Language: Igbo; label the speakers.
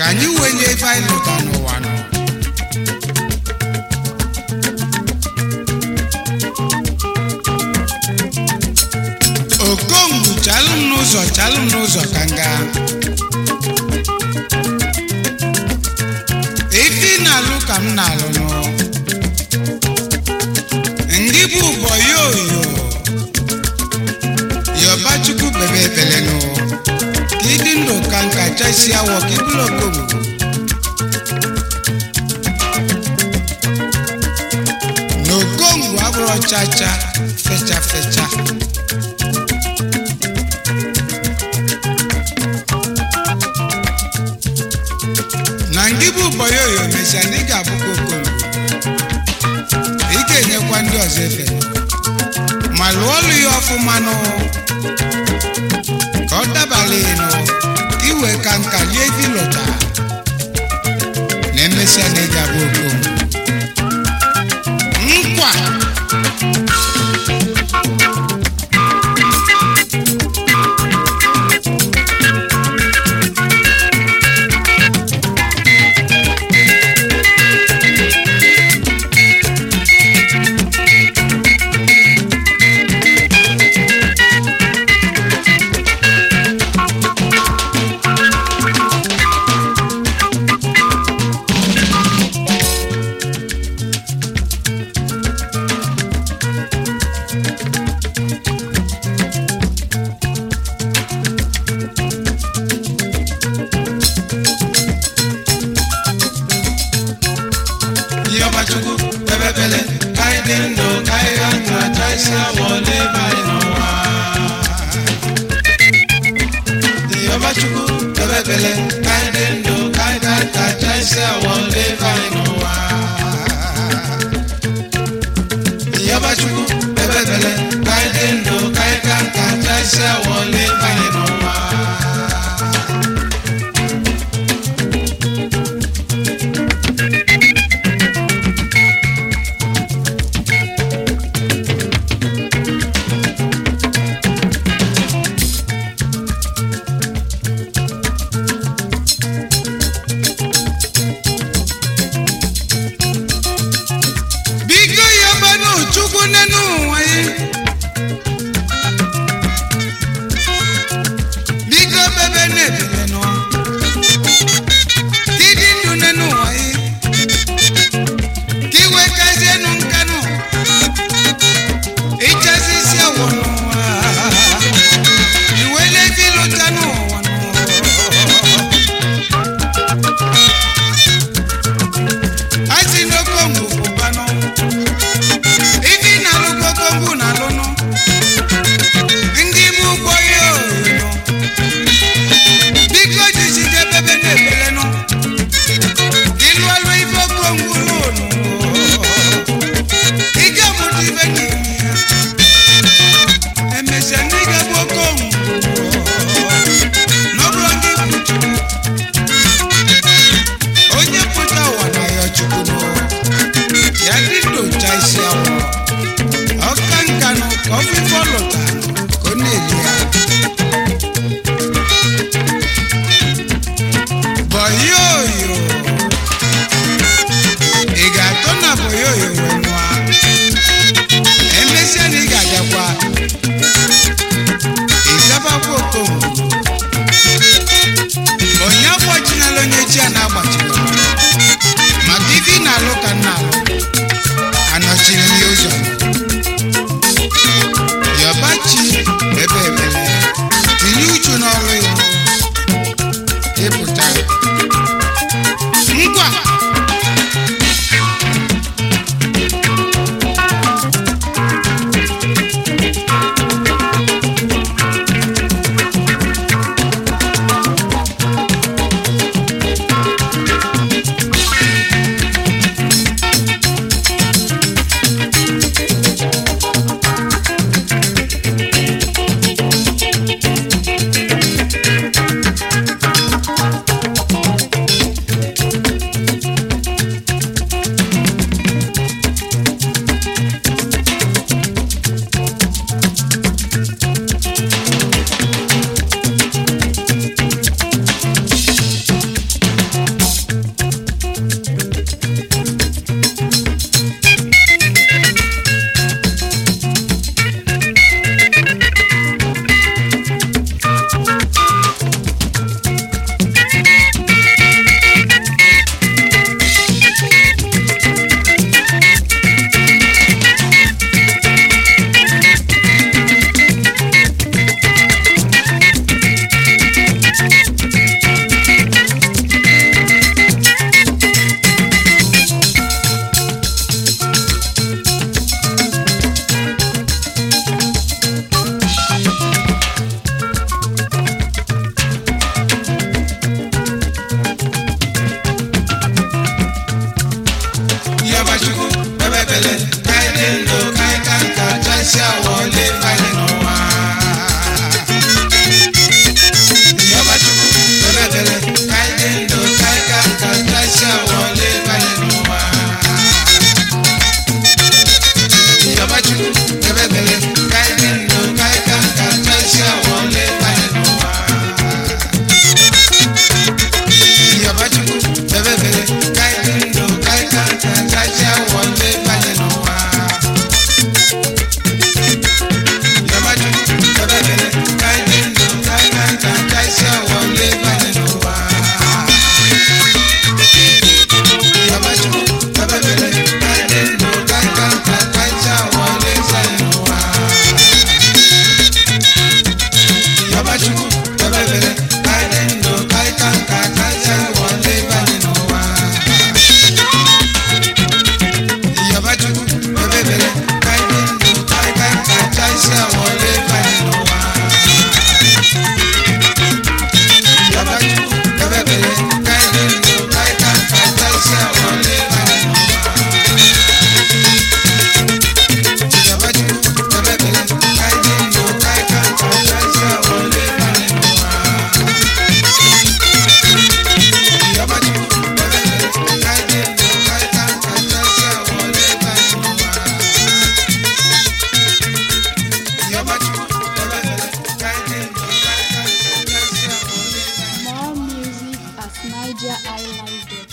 Speaker 1: ka anyị wee nye ife anyị lụta n'ụwa nọ okongwu chalụ m n'ụzọ chalụ m n'ụzọ ka m gaa ife ị na-alụ ka m na-alụ nụ ndị bụ ụbọ yoyo yọbachukwu bebe ebele nụ ka ịdị ndụ ka nka chasi awọ ka ịbụrụ okongwu na okongwu abụrụ chacha fecha fecha na ndị bụ ụbọyoyo mesịa na ị ga-abụkwa okongwu ị ga-enyekwa ndị ọzọ efe ma lụọ ọlụ ya ọfụma nụ ka ọ dabala ịnụ ka iwe ka nka lie gị lụta na emesịa na ị ga-abụ okongwu nkwa
Speaker 2: Yọbachukwu bebebele ka anyị dị ndụ ka anyị ga ndụ acha isi awọ n'ebe anyị n'ụwa. Yọbachukwu bebebele ka anyị dị ndụ ka anyị ga ndụ acha isi awọ n'ebe anyị n'ụwa. Yọbachukwu bebebele ka anyị dị ndụ ka anyị ga ndụ acha isi awọ n'ebe anyị n'ụwa.
Speaker 1: biko yọbanụ chukwu nenu ụwa ya biko bebe na-ebele nọ dịdị ndụ nenu ụwa ya ka iwe kazienu nkanụ ịchasị isi awọ n'ụwa iwe na-ebi lụta n'ụwa n'ụwa asi n'okongwu pụbanụ ife ị na-alụ ka okongwu na-alụnụ ndị bụ ụgbọ ya oyoyo biko jiside bebe na-ebelenụ ịlụ ọlụ ife okongwu lụnụ ị ga-amụta ife n'ime ya emesịa ndị ga-bụ okongwu n'ọbụrụ ndị kwuchuru onye pụta ụwa na ya chukwu nụ ya dị ndocha isi awọ ọka nka nụ ka
Speaker 2: chacha wọlé balẹ̀ n'ụwa. Yọba Chukwu bẹ̀rẹ̀ ka anyị dị ndụ ka anyị ka nka chacha wọlé balẹ̀ n'ụwa. Yọba Chukwu bẹ̀rẹ̀ ka anyị dị ndụ ka anyị ka nka chacha wọlé balẹ̀ n'ụwa. Yọba Chukwu bẹ̀rẹ̀ ka anyị dị ndụ ka anyị ka nka chacha wọlé balẹ̀ n'ụwa. Yọba Chukwu bẹ̀rẹ̀ ka anyị dị ndụ ka anyị ka nka chacha wọlé balẹ̀ n'ụwa. Yọba Chukwu bẹ̀rẹ̀ ka anyị dị ndụ ka anyị ka nka chacha wọlé balẹ̀ n'ụwa. Yọba Chukwu bẹ̀rẹ̀ ka anyị dị ndụ ka anyị ka nka chacha wọlé balẹ̀ n'ụwa. Yọba Chukwu bẹ̀rẹ̀ ka anyị dị ndụ ka anyị ka nka chacha wọlé balẹ̀ n'ụwa. Yọba Chukwu bẹ̀rẹ̀ ka anyị dị ndụ ka anyị ka nka chacha wọlé balẹ̀ n'ụwa. Yọba Chukwu bẹ̀rẹ̀ ka anyị dị ndụ ka anyị ka nka chacha wọlé balẹ̀ n'ụwa. Yọba Chukwu bẹ̀rẹ̀ ka anyị dị ndụ ka anyị ka nka chacha wọlé balẹ̀ n'ụwa. Yọba Chukwu bẹ̀rẹ̀ ka anyị dị ndụ ka anyị ka nka chacha wọlé balẹ̀ n'ụwa.
Speaker 3: More music at NigerIlive.com.